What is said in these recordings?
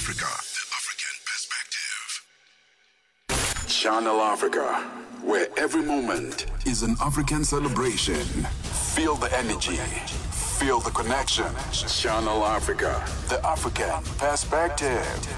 Africa, the African perspective. Channel Africa, where every moment is an African celebration. Feel the energy, feel the connection. Channel Africa, the African perspective.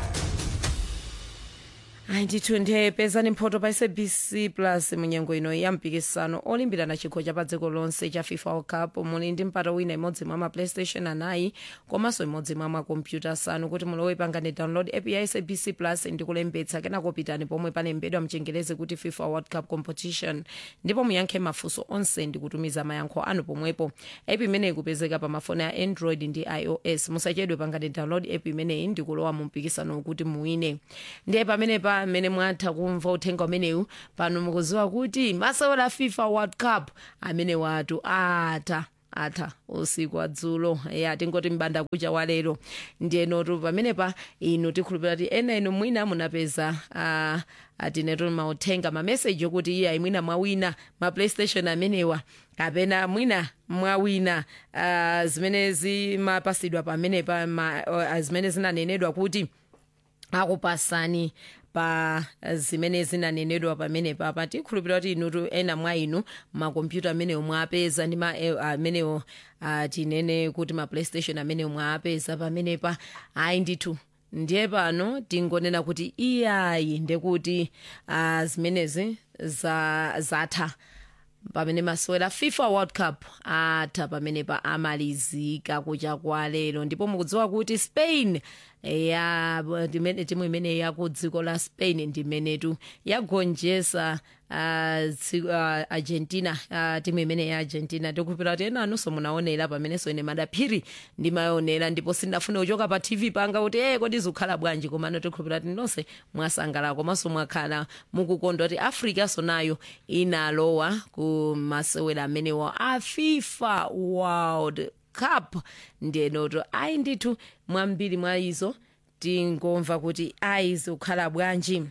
ayi ndithu ndiyepezani mphoto pa sabc plus munyengo ino ya mpikisano olimbirana chikho cha pa dziko lonse cha fifa world cup muli ndi mpata wina imodzi mwa maplaystation anayi komanso imodzi mwa makompyuta asanu kuti mulowe pangani download app ya sabc plus ndi kulembetsa kenako pitani pomwe palembedwa mchengerezi kuti fifa world cup competition ndipo muyankhe mafunso onse ndi kutumiza mayankho anu pomwepo app imeneyi kupezeka pa mafoni a android ndi ios musachedwe pangani download app imeneyi ndi kulowa mu mpikisano kuti muwine ndiye pamene pa mmene mwatha kumva uthenga umenewu pano mukuziwa kuti masewera fifa world cup amene watu atha atha usiku wadzulo ya tingoti mbanda kucha walero ndiyenotu pamenepa inu tikhulupirira kuti ena inu mwina munapeza uh, atinetu mauthenga mameseji okuti iye mwina mwawina maplaystation amenewa kapena mwina mwawina uh, zimene zimapasidwa pamenepa ma, uh, zimene zinanenedwa kuti akupasani pa zimene zinanenedwa pamene papa tikhulupirira kuti inutu ena mwa inu makompyuta amenewo mwapeza ndi ma eh, amenewo uh, tinene kuti ma playstation amenewo mwapeza pamenepa ayi ndithu ndiye pano tingonena kuti iyayi ndekuti uh, zimenezi za, zatha pamene masewera fifa world cup atha pamene pa amalizika kucha kwa lero ndipo mukudziwa kuti spain ya ndimene timu imene yaku dziko la spain ndimenetu yagonjesa uh, tsi- uh, argentina uh, timu imene ya argentina tikukhulupirira kuti ena anunso munaonera pamenenso ine madaphiri ndimaonera ndipo sindinafune kuchoka pa tv panga kuti e kodi zikukhala bwanji komano tikukhulupirira kuti nonse mwasangala komanso mwakhala mukukondwa kuti africa sonayo inalowa ku masewera amenewo a fifa world cup ndiyenoto ayi ndithu mwambiri mwa izo tingomva kuti ayi zikukhala bwanji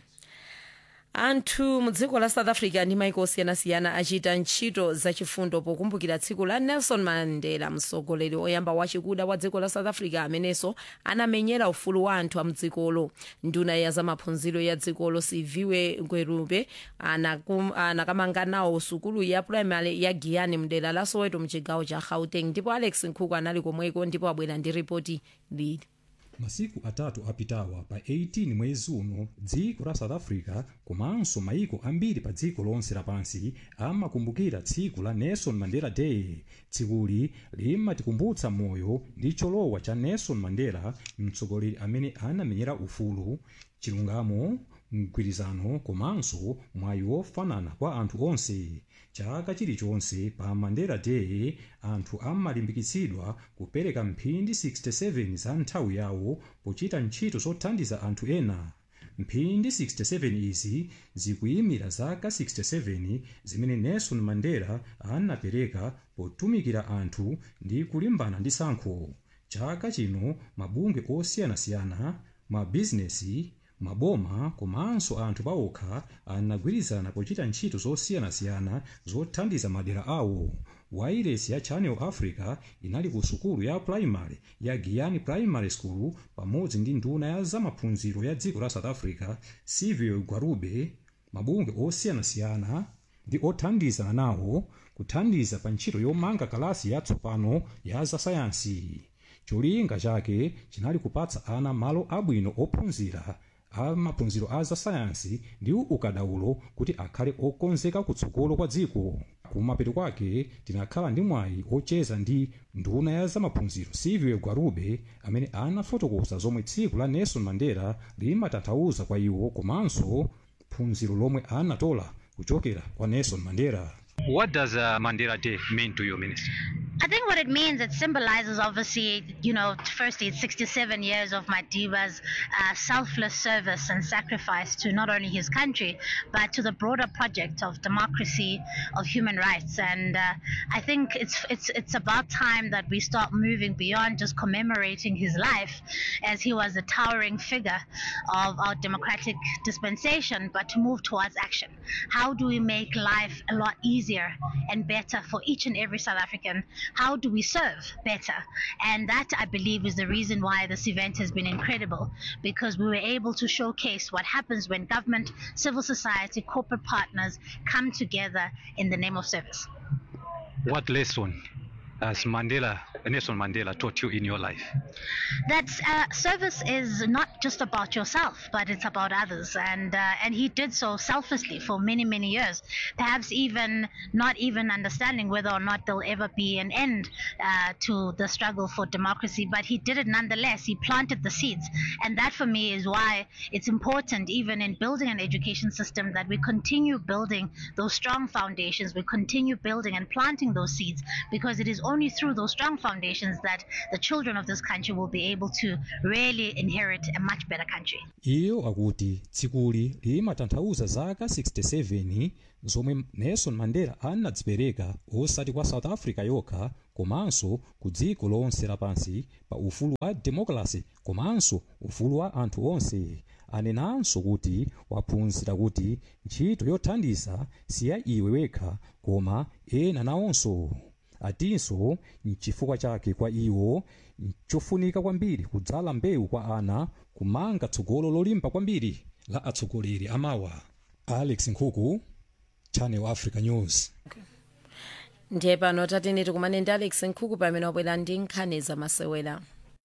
anthu mu dziko la south africa ndi maiko osiyanasiyana achita ntchito zachifundo pokumbukira tsiku la nelson mandela mtsogoleri oyamba wachikuda wa dziko la south africa amenenso anamenyera ufulu wa anthu a mdzikolo nduna ya zamaphunziro ya dzikolo siviwe ngwerube anakum- anakamanga nawo sukulu ya primary ya giyani mdera la soweto mchigawo cha gauteng ndipo alex nkhuku anali komweko ndipo abwera ndi ripoti lili masiku atatu apitawa pa 18 mwezi uno dziko la south africa komanso maiko ambiri pa dziko lonse lapansi amakumbukira tsiku la nelson mandela day tsikuli limatikumbutsa moyo ndi cholowa cha nelson mandela mtsogoleri amene anamenyera ufulu chilungamo mgwirizano komanso mwayi wofanana kwa anthu onse chaka chilichonse pa mandela day anthu amalimbikitsidwa kupereka mphindi 67 za nthawi yawo pochita ntchito zothandiza anthu ena mphindi 67 izi zikuyimira zaka 67 zimene nelson mandela anapereka potumikira anthu ndi kulimbana ndi tsankho chaka chino mabungwe osiyanasiyana mabizinesi maboma komanso anthu paokha anagwirizana pochita ntchito zosiyanasiyana zothandiza madera awo wairesi ya channel africa inali ku sukulu ya primary ya giyani primary school pamodzi ndi nduna ya zamaphunziro ya dziko la south africa civil gwarube mabungwe osiyanasiyana ndi othandizana nawo kuthandiza pa ntchito yomanga kalasi yatsopano ya zasayansi cholinga chake chinali kupatsa ana malo abwino ophunzira a maphunziro a zasayansi ndi ukadaulo kuti akhale okonzeka kutsogolo kwa dziko kumapeto kwake tinakhala ndi mwayi ocheza ndi nduna ya zamaphunziro civil gwarube amene anafotokoza zomwe tsiku la nelson mandela limatanthauza kwa iwo komanso phunziro lomwe anatola kuchokera kwa nelson mandela What does uh, Mandela Day mean to you, Minister? I think what it means, it symbolizes obviously, you know, firstly, it's 67 years of Madiba's uh, selfless service and sacrifice to not only his country, but to the broader project of democracy, of human rights. And uh, I think it's, it's, it's about time that we start moving beyond just commemorating his life as he was a towering figure of our democratic dispensation, but to move towards action. How do we make life a lot easier and better for each and every South African how do we serve better? And that, I believe, is the reason why this event has been incredible because we were able to showcase what happens when government, civil society, corporate partners come together in the name of service. What lesson has Mandela, Nelson Mandela, taught you in your life? that uh, service is not just about yourself, but it's about others, and uh, and he did so selflessly for many many years, perhaps even not even understanding whether or not there'll ever be an end uh, to the struggle for democracy, but he did it nonetheless. He planted the seeds, and that for me is why it's important, even in building an education system, that we continue building those strong foundations. We continue building and planting those seeds, because it is only through those strong foundations that the children of this country will be able to really inherit a much better country. iyo akuti tsikuli limatanthauza zaka 67 zomwe nelson mandela anadzipereka osati kwa south africa yokha komanso ku dziko lonse lapansi pa ufulu wa democracy komanso ufulu wa anthu onse anenanso kuti waphunzira kuti ntchito yothandiza si ya iwe wekha koma ena nawonso atinso nchifukwa chake kwa iwo nchofunika kwambiri kudzala mbewu kwa ana kumanga tsogolo lolimba kwambiri la atsogoleri amawa alex nkhuku channel africa news ndiye pano tatene tikumane ndi alex nkhuku pamene wabwera ndi nkhani zamasewera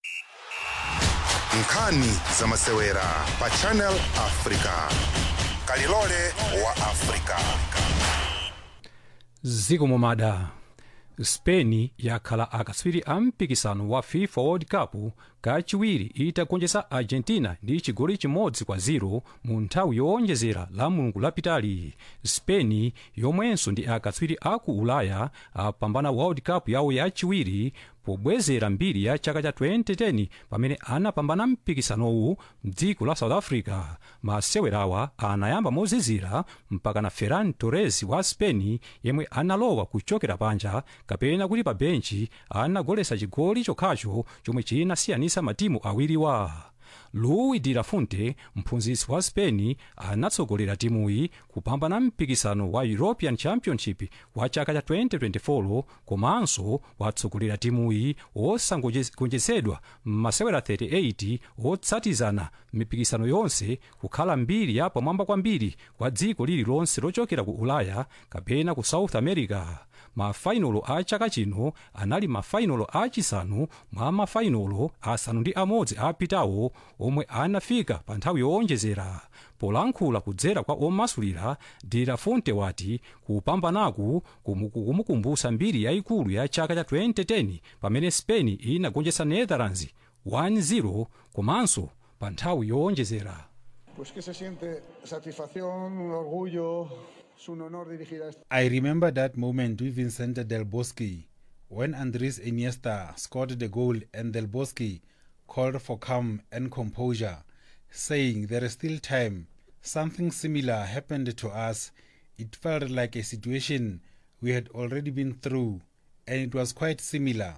nkhani zamasewera pa channel africa kalilole wa africa ziko momada spain yakhala akatswiri a mpikisano wa fifa world cup kachiwiri itagonjetsa argentina ndi chigoli chimodzi kwa 0 mu nthawi yowonjezera la mulungu lapitali spain yomwenso ndi akatswiri aku ulaya apambana world cup yawo yachiwiri pobwezera mbiri ya chaka cha 2010 pamene anapambana mpikisanowu mdziko la south africa masewerawa anayamba mozizira mpakana ferran torres wa spain yemwe analowa kuchokera panja kapena kuti pa benchi anagoletsa chigoli chokhacho chomwe chinasiyanitsa matimu awiriwa luis de la fuente mphunzitsi wa spain anatsogolera timuyi kupambana mpikisano wa european championship wa chaka cha 2024 komanso watsogolera timuyi wosagonjetsedwa m'masewera 38 otsatizana mipikisano yonse kukhala mbiri ya pamwamba kwambiri kwa dziko lililonse lochokera ku ulaya kapena ku south america mafainolo a chaka chino anali mafainolo achisanu mwa mafainolo asanu ndi amodzi apitawo omwe anafika pa nthawi yowonjezera polankhula kudzera kwa omasulira de la fuente wati kupambanaku kumukumbutsa mbiri yayikulu ya chaka cha 2010 pamene spain inagonjetsa netherlands 1-0 komanso pa nthawi yowonjezera Pues que se siente satisfacción, un orgullo, es un honor dirigir a este. I remember that moment with Vicente Del Bosque when Andres Iniesta scored the goal and Del Bosque called for calm and composure, saying there is still time. Something similar happened to us. It felt like a situation we had already been through, and it was quite similar.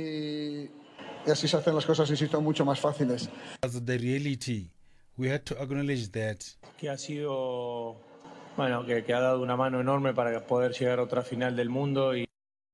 Y, y así se hacen las cosas, insisto, mucho más fáciles. As the reality, we had to acknowledge that que ha sido, bueno, que, que ha dado una mano enorme para poder llegar a otra final del mundo y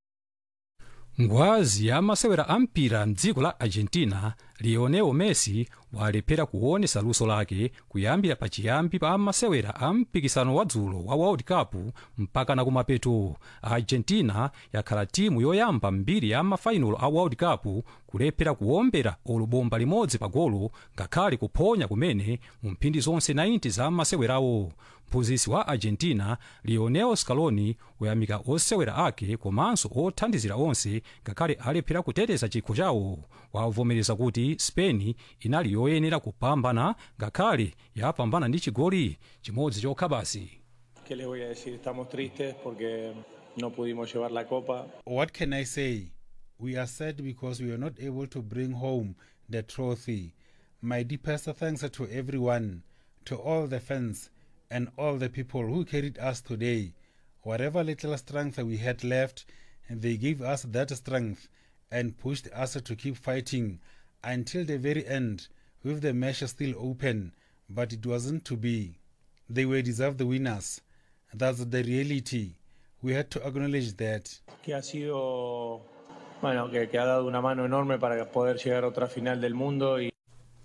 ngwazi ya masewera a mpira mdziko la argentina lionel messi walephera kuonesa luso lake kuyambira pachiyambi pa masewera a mpikisano wa dzulo wa world cup mpakana kumapeto argentina yakhala timu yoyamba mbiri ya mafainolo a world cup kulephera kuombera olubomba limodzi pa golo ngakhale kuphonya kumene mu mphindi zonse 90 za masewerawo mphunzitsi wa argentina lionel scaloni wayamika osewera ake komanso othandizira onse ngakhale alephera kuteteza chikho chawo wavomereza kuti spain inali yoyenera kupambana ngakhale yapambana ndi chigoli chimodzi chokha basi ¿qué les voy a decir? Estamos tristes porque no pudimos llevar la copa. What can I say? We are sad because we were not able to bring home the trophy. My deepest thanks to everyone, to all the fans, and all the people who carried us today. Whatever little strength we had left, they gave us that strength and pushed us to keep fighting until the very end, with the match still open, but it wasn't to be. They were deserved winners. That's the reality. We had to acknowledge that. que ha sido, bueno, que, que ha dado una mano enorme para poder llegar a otra final del mundo y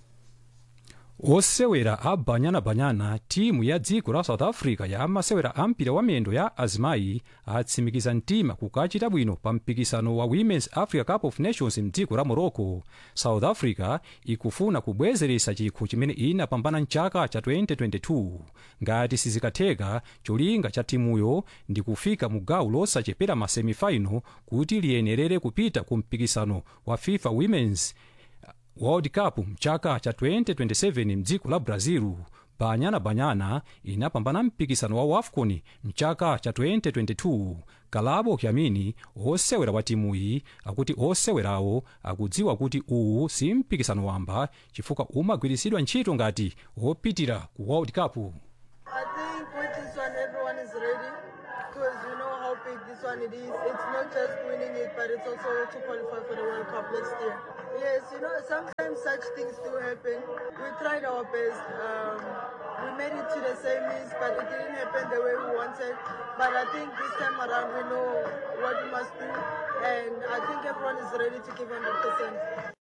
osewera a banyana-banyana timu ya dziko la south africa ya masewera a mpira wa miyendo ya azimayi atsimikiza mtima kukachita bwino pa mpikisano wa women's africa cup of nations mdziko la morocco south africa ikufuna kubwezeresa chikho chimene inapambana mchaka cha 2022 ngati sizikatheka cholinga cha timuyo ndi kufika mu gawo losachepera ma semifinal kuti liyenerere kupita ku mpikisano wa fifa women's world cup mchaka cha 2027 mdziko la brazil banyana banyana inapambana mpikisano wa wafcon mchaka cha 2022 kalabo kyamini osewera wa timuyi akuti osewerawo akudziwa kuti uwu si mpikisano wamba chifukwa umagwiritsidwa ntchito ngati wopitira ku world cup I think with this one, everyone is ready because we know how big this one it is. It's not just winning it, but it's also to qualify for the World Cup next year. Yes, you know, sometimes such things do happen. We tried our best. Um, we made it to the semis, but it didn't happen the way we wanted. But I think this time around, we know what we must do, and I think everyone is ready to give 100%.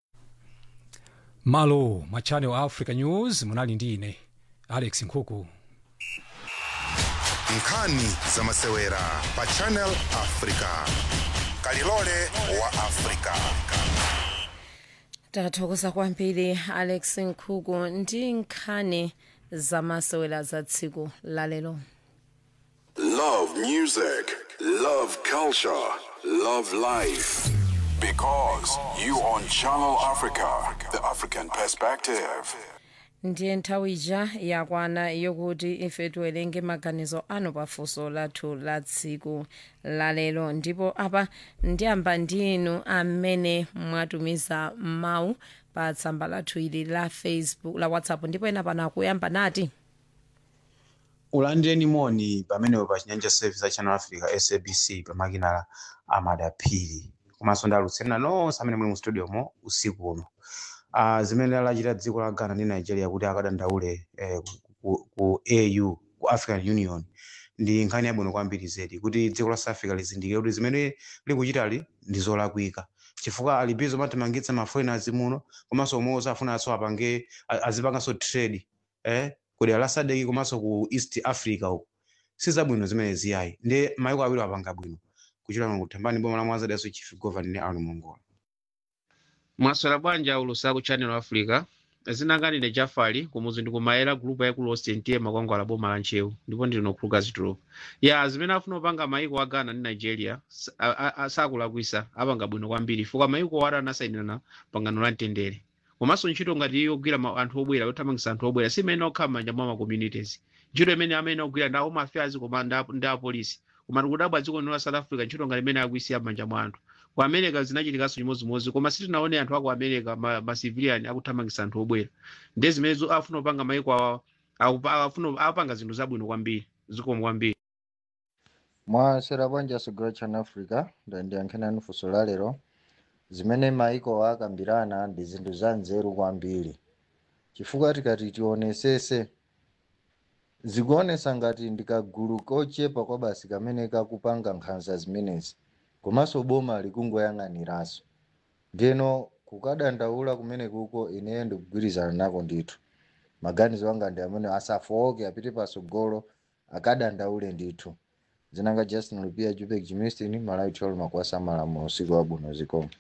malo ma channel africa news munali ndi ine alex nkhuku nkhani za masewera pa channel africa kalilole wa africa tathokoza kwambiri alex nkhuku ndi nkhani zamasewera za tsiku lalero Love music, love culture, love life. Because you on Channel Africa, the African perspective. ndiye nthawi ija yakwana yokuti ife tiwerenge maganizo anu pafunso lathu la tsiku lalero ndipo apa ndiyamba ndi inu amene mwatumiza mawu pa tsamba lathu ili la facebook la whatsapp ndipo ena pano akuyamba nati ulandireni moni pamenepo pa chinyanja service ya channel africa sabc pamakina amadaphiri komanso ndi alutsirina nonse amene muli mu studio mo usiku uno uh, zimene alachita dziko la ghana ndi nigeria kuti akadandaule eh, ku, ku au ku african union ndi nkhani yabwino kwambiri zedi kuti dziko la south africa lizindikire kuti zimene likuchitali ndi zolakwika chifukwa alibizo matimangitsa maforeigners muno komanso omwe afuna aso apange a- azipanganso trade eh, kudera la sadeki komanso ku east africa uku sizabwino zimene ziyayi ndi maiko awiri apanga bwino kuchita kuthambani boma la mwanzadaso chief governor ni arno mongola mwaswera bwanja ulusa ku channel africa zinanganire jafali kumuzi ndikumayera gulupu yaikulu ostentie makwangwala boma la nchewu ndipo ndino khuluka zitulo ya zimene afuna kupanga maiko a ghana ndi nigeria sa- a- a- a- sakulakwisa apanga bwino kwambiri chifukwa maiko ora anasayinirana pangano la mtendere komanso ntchito ngati iyo ogwira ma- anthu obwera yothamangisa anthu obwera si imene okhala m'manja mwa ma communities ntchito imene amene ogwira ndi a home affairs koma ndi a- ndi apolisi koma tikudabwa dziko lino la south africa ntchito ngati imene akuisiya m'manja mwa anthu ku america zinachitikanso chimodzimodzi koma sitinaone anthu aku america ma, ma civilian akuthamangisa anthu obwera ndi zimene zo- afuna kupanga maiko awa akupa- afuna apanga zinthu zabwino kwambiri zikomo kwambiri mwasera bwanja sugula channel africa ndandiyankhenani funso la lero zimene maiko akambirana ndi zinthu za nzeru kwambiri chifukwa tikati tionesese zikuonesa ngati ndikagulu kochepa kwa basi kamene kakupanga nkhanza zimenezi komanso boma likungoyang'aniranso ndiyeno kukadandaula kumene kuko ineyo ndikugwirizana nako ndithu maganizo anga ndi amene asafowoke apite pasogolo akadandaule ndithu zinanga justin lupia jupek jimistin malaitolo makwasa malamulo usiku wabwino zikomo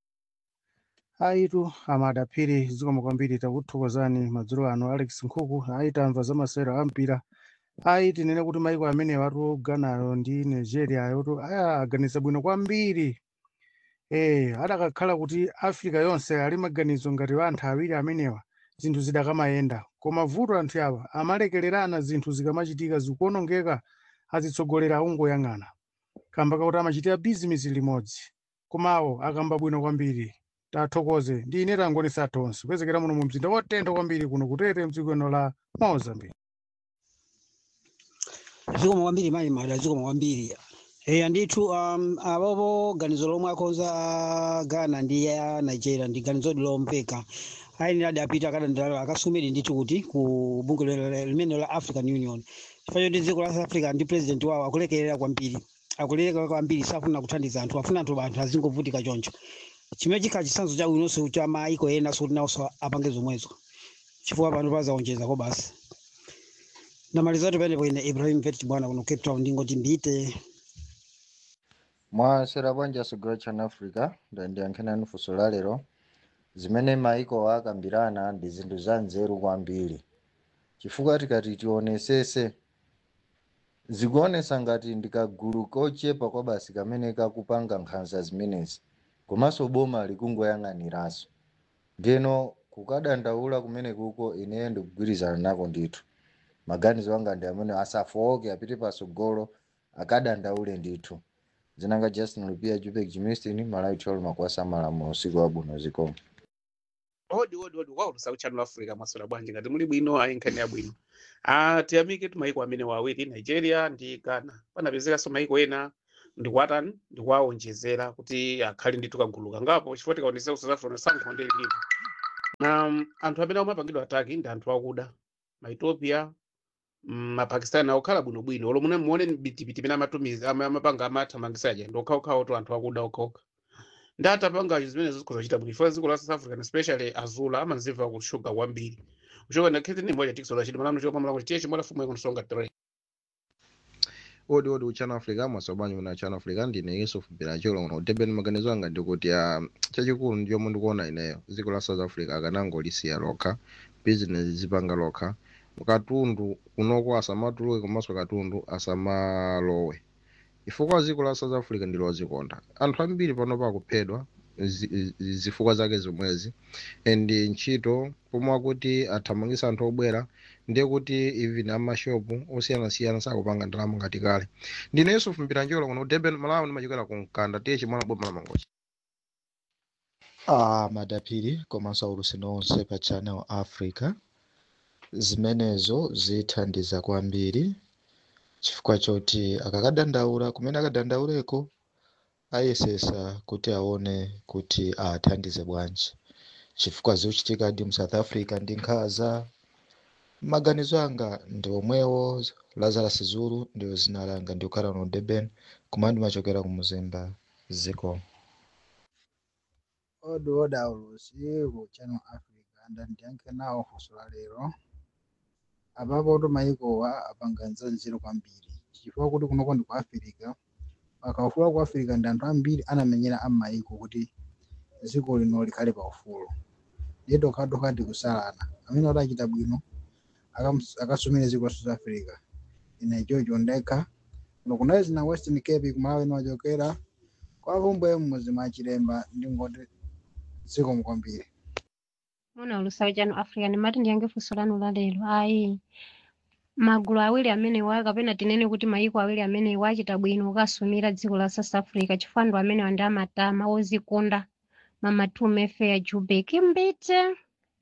aitu amadapiri zikomo kwambiri takuthokozani madzulo ano alex nkhuku aitamva za masewera ampira aiti nene kuti maiko amene watu ghanayo ndi nigeria yotu ayaganiza bwino kwambiri eh adakakhala kuti africa yonse ali maganizo ngati wa anthu awiri amenewa zinthu zidakamayenda koma vuto anthu awa amalekererana zinthu zikamachitika zikuonongeka azitsogolera akungoyang'ana kamba kakuti amachitira bizinesi limodzi komawo akamba bwino kwambiri tathokoze ndi ine tangonesa tonse kwezekera muno mu mzinda wotentha kwambiri kuno kutete mdziko lino la mozambique zikomo kwambiri mayi mada zikomo kwambiri eya ndithu um, apopo ganizo lomwe akonza a ghana ndi ya nigeria ndi ganizo lompeka ayenera adapita akadandala akasumiri ndithu kuti ku bungwe limene la african union chifukwa choti dziko la south africa ndi president wawo akulekerera kwambiri akuleka kwambiri safuna kuthandiza anthu afuna anthu anthu azingovutika choncho chimene chikhala chitsanzo cha bwinonso cha maiko ena soti nawonso apange zomwezo chifukwa pano pazaonjezako basi namalizatu penepo ine ibrahim vet bwana kuno cape town ndingoti mbite mwasera bwanja sogolo chana africa ndandiyankhenani funso la lero zimene maiko akambirana ndi zinthu za nzeru kwambiri chifukwa tikati tionesese zikuonesa ngati ndikagulu kochepa kwa basi kamene kakupanga nkhanza zimenezi komanso boma likungoyang'aniranso ndeno kukadandaula kumene kuko ineyo ndikugwirizana nako ndithu maganizo anga ndi amene asafowoke apite pasogolo akadandaule ndithu zinanga justin lupia jupek jimistin malaitolo makwasa malamulo usiku wabwino zikomo odi odi odi waulusa kuchannel africa maswera bwanji ngati muli bwino ayi nkhani yabwino ah tiyamike tu maiko amene wawiri nigeria ndi ghana panapezekanso maiko ena ndikuwatani ndikuwaonjezera kuti akhale ndithu kagulu kangapo chifukwa tikaonesa ku south africa sankho ndi lilipo na anthu amene amapangidwa ataki ndi anthu akuda maethiopia mm, mapakistani okhala bwinobwino olo mune muone bitipiti imene amatumiza ama- amapanga amathamangisa aja ndi okhaokhawo to anthu akuda okhaokha ndi atapanga zimene zikhoza kuchita bwino chifukwa dziko la south africa especially azula amanzimva kushuga kwambiri kushuga ndakhete ni moja tikisola chiti manano chopamala kuti tiye chimwana fumu ikunsonga tray odi odi uchana africa mwasobanyu muna uchana africa ndine yusuf bilacholo uno utebeni maganizo anga ndikuti ah, chachikulu ndichomwe ndikuona ineyo dziko la south africa akanangolisiya lokha business zipanga lokha katundu kunoko asamatuluke komanso katundu asamalowe chifukwa dziko la south africa ndi lodzikonda anthu ambiri panopa akuphedwa zi- zi- zifukwa zake zomwezi and ntchito pomwe akuti athamangisa anthu obwera ndiye kuti even amashopu osiyanasiyana sakupanga ndalama ngati kale ndine yusufu mpiranjolo kuno udeben malawi ndimachokera ku mkanda tiye chimwana boma la mangochi Ah, madapiri komanso aulutsiro onse pa channel africa zimenezo zithandiza kwambiri chifukwa choti akakadandaula kumene akadandauleko ayesesa kuti aone kuti athandize bwanji chifukwa zikuchitikadi mu south africa ndi nkhaza maganizo anga ndi omwewo lazarus zulu ndiyo zina langa ndikukhala no durban kumene ndimachokera ku muzimba ziko odi odi aulusi ku channel africa ndandiyankhe nawo funso la lero apapo to maikowa apanganza nzeru kwambiri chifukwa kuti kunoko ndi ku africa pakufuna ku africa ndi anthu ambiri anamenyera amaiko kuti dziko lino likhale pa ufulu ndiye tokhatokha tikusalana amene adachita bwino akamus- akasumire dziko la south africa ine chocho ndekha kuno kunali zina western cape kumalawi nimachokera kwa vumbwe mmuzi mwa chilemba ndingoti dziko mukwambiri Mona ulusawi chanu Africa ndimati ndiyange funso lanu la lero ayi magulu awiri amene wa kapena tinene kuti maiko awiri amene wachita bwino kukasumira dziko la South Africa chifukwa ndo amene wandi amatama ozikonda mamatume fair Joburg mbite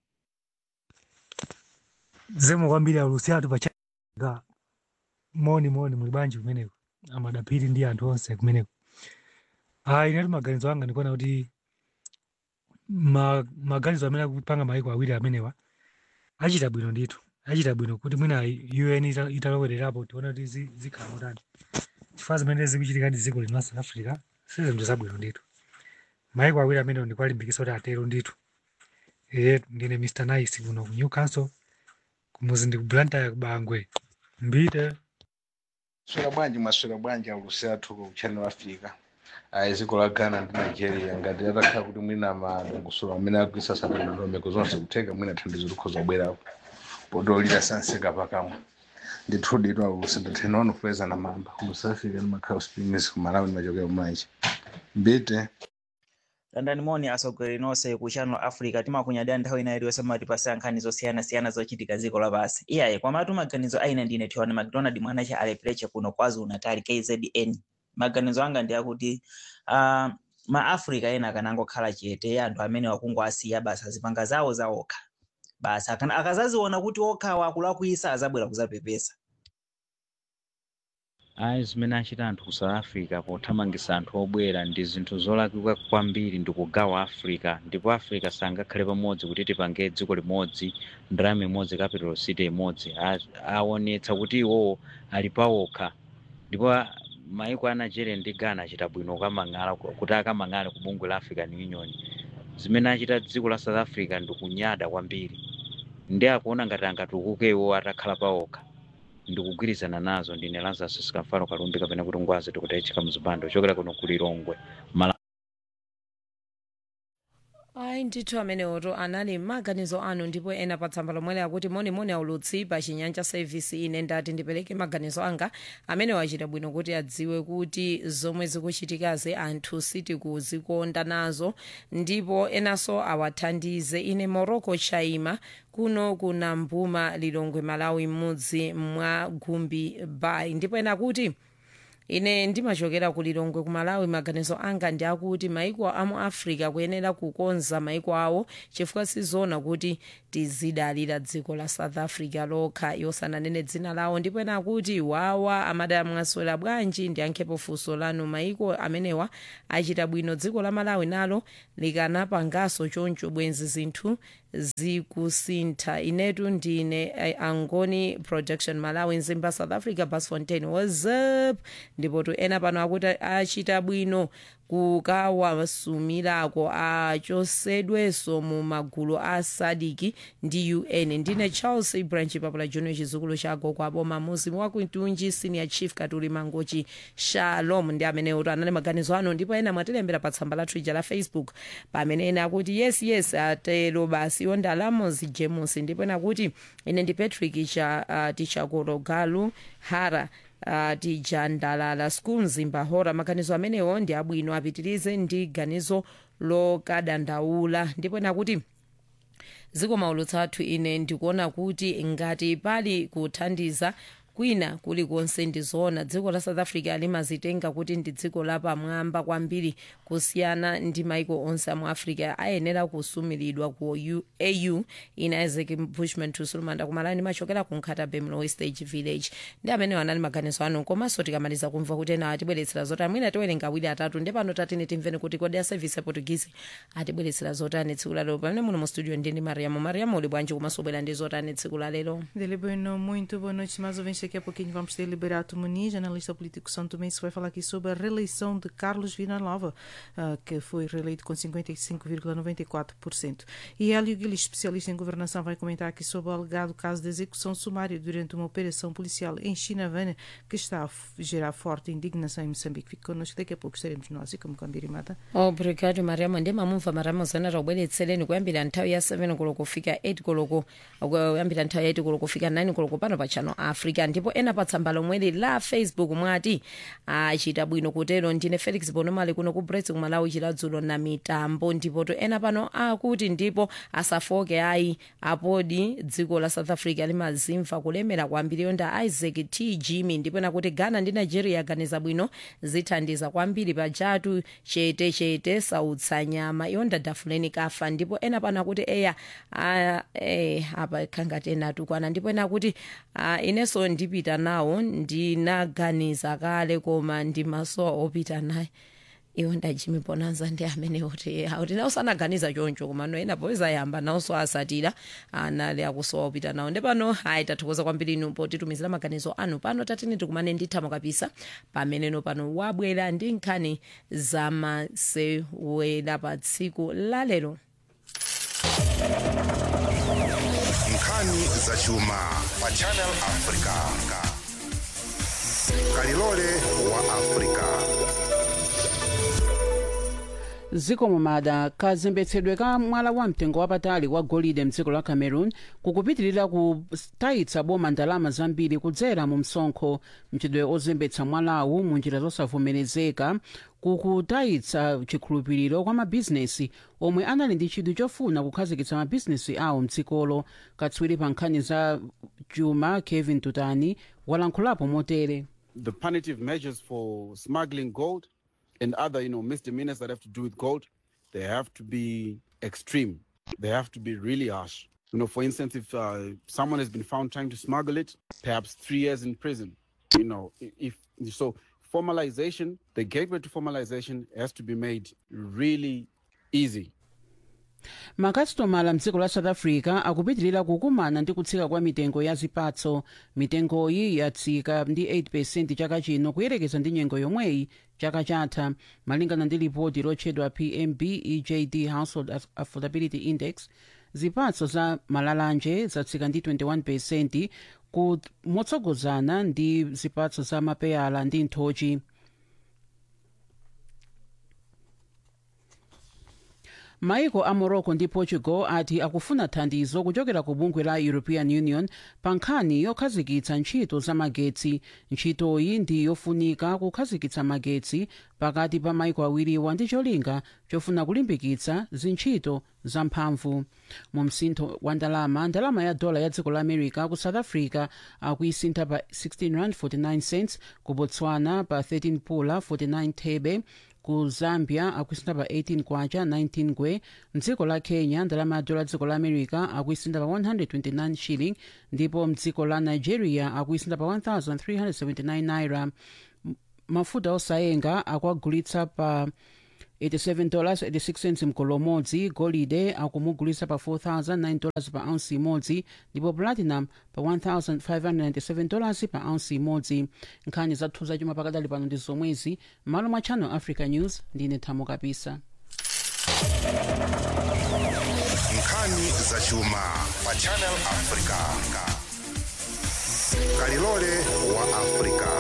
zemo kwambiri aulusi athu pachaga moni moni muli bwanji kumeneko amadapiri ndi anthu onse kumeneko ayi inetu maganizo anga ndikuona kuti ma, maganizo amene akupanga maiko awiri amenewa achita bwino ndithu achita bwino kuti mwina un ita- italowererapo tione kuti zi- zikhala motani chifukwa zimene zikuchitika ndi dziko lino la south africa si zinthu zabwino ndithu maiko awiri amenewa ndikuwalimbikitsa kuti atero ndithu eye ndine mr nice kuno ku newcastle kumuzi ndi ku blantyre kubangwe mbite swera bwanji mwaswera bwanji aulusi athu ku channel africa ayi dziko la ghana ndi nigeria ngati atakhala kuti mwina madongosolo amene agwisa sabwino ndondomeko zonse kutheka mwina thandizo likhoza kubwerapo podolira sanseka pakamwa ndithudi ito aulusi ndathena wanofeza na mamba ku south africa ndimakhala springs ku malawi ndimachokera kumanje mbite landani moni atsogoleri nonse ku channel africa timakunyadira nthawi ina iliyonse matipasa nkhani zosiyanasiyana zochitika dziko lapansi iyaye kwamatu maganizo aina ndine tiwana macdonald mwanache alepreche kuno kwazulu natal kzn maganizo anga ndi akuti uh, maafrica ena akanangokhala chete anthu amene wakungowasiya basi azipanga zawo zaokha basi akana- akazaziona kuti okhawa akulakwisa azabwera kuzapepesa ayi zimene achita anthu ku south africa pothamangisa anthu obwera ndi zinthu zolakwika kwambiri ndi kugawa africa ndipo africa sangakhale pamodzi kuti tipange dziko limodzi ndalama imodzi capital city imodzi A- aonetsa kuti iwowo ali pawokha ndipo a- maiko a nigeria ndi ghana achita bwino kukamang'ala kuti akamang'ale ku bungwe la african union zimene achita dziko la south africa ndi kunyada kwambiri ndi akuona ngati angatukuke iwo atakhala pawokha ndikugwirizana nazo ndine lazarus sikamfalo kalumbi kapena kuti ngwazi tikutaichika mzipando ochokera kuno ku lilongwe mala ayi ndithu amenewoto anali maganizo anu ndipo ena pa tsamba lomwe akuti monimoni aulutsi pa chinyanja service ine ndati ndipereke maganizo anga amene wachita bwino kuti adziwe kuti zomwe zikuchitikazi anthu sitikuzikonda nazo ndipo enanso awathandize ine morocco chaima kuno kuna mbuma lilongwe malawi m'mudzi mwa gumbi bay ndipo ena kuti ine ndimachokera ku lilongwe ku malawi maganizo anga ndi akuti maiko amu africa kuyenera kukonza maiko awo chifukwa sizoona kuti tizidalira dziko la south africa lokha yosananene dzina lawo ndipo ena akuti wawa amadamwaswera bwanji ndiyankhepo funso lanu maiko amenewa achita bwino dziko la malawi nalo likanapanganso choncho bwenzi zinthu zikusintha inetu ndine eh, angoni production malawi nzimba south africa bas fontain whatsapp ndipo tu ena pano akuti achita bwino kukawasumirako achosedwenso mu magulu a sadiki ndi un ndine charles branch papula junior chizukulu cha gogo aboma muzimu wakuitunji senior chief katuli mangochi shalom ndi amene uto anali maganizo ano ndipo ena mwatilembera pa tsamba la twitter la facebook pamene ena akuti yes yes atero basi ondalamos james ndipo ena kuti ine ndi patrick cha uh, tichakolo galu hara uh, tijandalala school mzimba hora maganizo amenewo ndi abwino apitirize ndi ganizo lokadandaula ndipo nakuti ziko maulutsa athu ine ndikuona kuti ngati pali kuthandiza kwina kulikonse ndizoona dziko la south africa limazitenga kuti ndi dziko lapamwamba kwambiri kusiyana ndi maiko onse amu africa ayenera kusumiridwa ku U- au ina isaac bushman tusulumanda kumalani machokera ku nkhatabe mlowe stage village ndi amene anali maganizo anu komanso tikamaliza kumva kuti ena atibweretsera zotani mwina tiwerenga awiri atatu ndi pano tatine timveni kuti kodi a service ya portuguese atibweretsera zotani tsiku lalero pamene muno mu studio ndini mariamo mariamo uli bwanji komanso ubwera ndi zotani tsiku lalero Dele bueno, muito boa noite, mais ouvintes. Daqui a pouquinho vamos ter Liberato Muniz, analista político São Tomé, que vai falar aqui sobre a reeleição de Carlos Villanova, ah, que foi reeleito com 55,94%. E Hélio Guilis, especialista em governação, vai comentar aqui sobre o alegado caso de execução sumária durante uma operação policial em Chinavana, que está a f- gerar forte indignação em Moçambique. Fique connosco, daqui a pouco estaremos nós, e como Cambirimata. obrigado mariamo ndi mamumva mariamo zana taubweretsereni kuyambira nthawi ya 7 koloko kufika 8 koloko kuyambira nthawi ya 8 koloko kufika 9 koloko pano pa channel africa ndipo ena pa tsamba lomweli la facebook mwati achita bwino kutero ndine felix bonomali kuno ku brets kumalawi chiladzulo na mitambo ndipo to ena pano akuti ndipo asafoke ayi apodi dziko la south africa limazimva kulemera kwambiri yonda isaac t jimmy ndipo nakuti ghana ndi nigeria aganiza bwino zithandiza kwambiri pajatu chete chete sautsa nyama yonda dafuleni kafa ndipo ena pano akuti eya ah, eh, apa khangati ena atukwana ndipo ena akuti ah, inenso ndipita nawo ndinaganiza kale koma ndimasowa opita naye iwo ndajimi bonanza ndi amene kuti auti nawo sanaganiza choncho koma no ena poeza yamba nawonso asatira anali akusowa opita nawo ndi pano ayi tathokoza kwambiri inu potitumizira maganizo anu pano tatini tikumane ndithamo kapisa pameneno pano wabwera ndi nkhani zamasewera pa tsiku lalero nkhani zachuma pa channel africa kalilole wa africa ziko mumada kazembetsedwe ka mwala wa mtengo wapatali wa golide mdziko la cameroon kukupitirira kutayitsa boma ndalama zambiri kudzera mu msonkho mchitidwe ozembetsa mwalawu mu njira zosavomerezeka kukutayitsa chikhulupiriro kwa mabhizinesi omwe anali ndi chidwi chofuna kukhazikitsa mabhizinesi awo mdzikolo katswiri pa nkhani za chuma kevin tutani walankhulapo motere the punitive measures for smuggling gold and other, you know, misdemeanors that have to do with gold, they have to be extreme. They have to be really harsh. You know, for instance, if uh, someone has been found trying to smuggle it, perhaps three years in prison. You know, i- if so, formalization, the gateway to formalization has to be made really easy. makasitomala mdziko la south africa akupitilira kukumana ndi kutsika kwa mitengo ya zipatso mitengoyi yatsika ndi 8 chaka chino kuyerekeza ndi nyengo yomweyi chaka chatha malingana ndi lipoti lotchedwa pmb ejd household Aff- affordability index zipatso za malalanje zatsika ndi 21 ku motsogozana ndi zipatso za mapeyala ndi nthochi maiko a morocco ndi portugal ati akufuna thandizo kuchokera ku bungwe la european union pa nkhani yokhazikitsa ntchito za magetsi ntchitoyi ndi yofunika kukhazikitsa magetsi pakati pa maiko awiriwa ndi cholinga chofuna kulimbikitsa zintchito zamphamvu mu msintho wa ndalama ndalama ya dola ya dziko la america ku south africa akuisintha pa 16 rand 49 cents ku botswana pa 13 pula 49 thebe ku zambia akuisintha pa 18 kwacha 19 ngwe mdziko la kenya ndalama ya dola dziko la america akuisintha pa 129 shilling ndipo mdziko la nigeria akuisintha pa 1379 naira M- mafuta osayenga akuagulitsa pa 87 dollars 86 cents mgolo umodzi golide akumugulitsa pa 4009 dollars pa ounce imodzi ndipo platinum pa 1597 dollars pa ounce imodzi nkhani zathu zachuma pakadali pano ndi zomwezi m'malo mwa channel africa news ndine thamo kapisa nkhani zachuma pa channel africa kalilole wa africa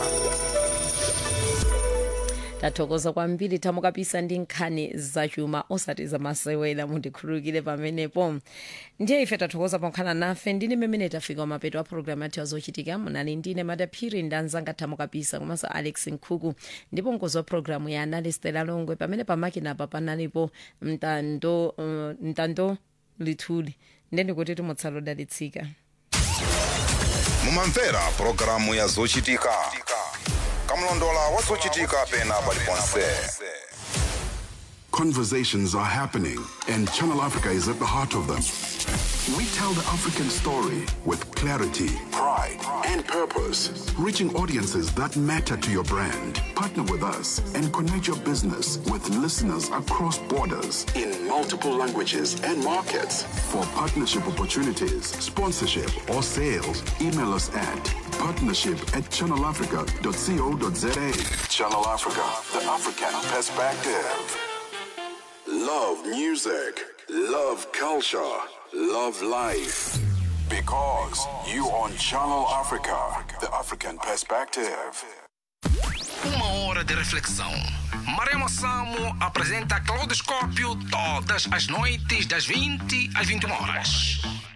tathokoza kwambiri thamo kapisa ndi nkhani zachuma osati zamasewera mundikhululukire pamenepo ndiye ife tathokoza ponkhana nafe ndine mmene tafika mapeto a programu yathu yazochitika munali ndine madaphiri ndi anzanga thamo kapisa komanso alex nkhuku ndipo mkozi wa programu ya analistela longwe pamene pamakinapa panalipo mtando uh, mtando lithuli ndeni kuti timutsala odalitsika mumamvera pulogalamu ya zochitika kamlondola wa zochitika pena paliponse Conversations are happening, and Channel Africa is at the heart of them. We tell the African story with clarity, pride, and purpose, reaching audiences that matter to your brand. Partner with us and connect your business with listeners across borders in multiple languages and markets. For partnership opportunities, sponsorship, or sales, email us at partnership at channelafrica.co.za. Channel Africa, the African perspective. Love music, love culture, love life. Because you on Channel Africa, the African perspective. Uma hora de reflexão. Maremo Samo apresenta Claudoscópio todas as noites das 20 às 21 horas.